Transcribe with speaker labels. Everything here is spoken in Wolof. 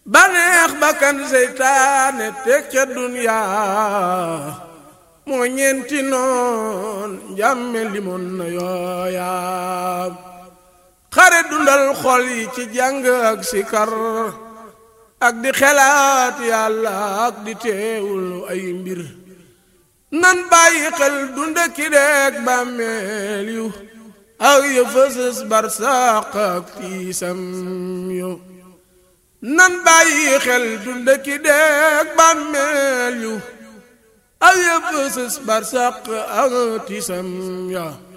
Speaker 1: baneex bakkan seytaane teg ca duniyaa moo ñeenti noon njàmme limoon na yooyaa xare dundal xol yi ci jàng ak sikar ak di xelaat yàlla ak di teewul ay mbir nan bàyyi xel dunda ki deeg bàmmeel yu ak ya fësës barsàq ak tiisam yu nan bàyyi xel dunda ki deeg bàmmeel yu ak ya fësës barsàq ak tiisam ya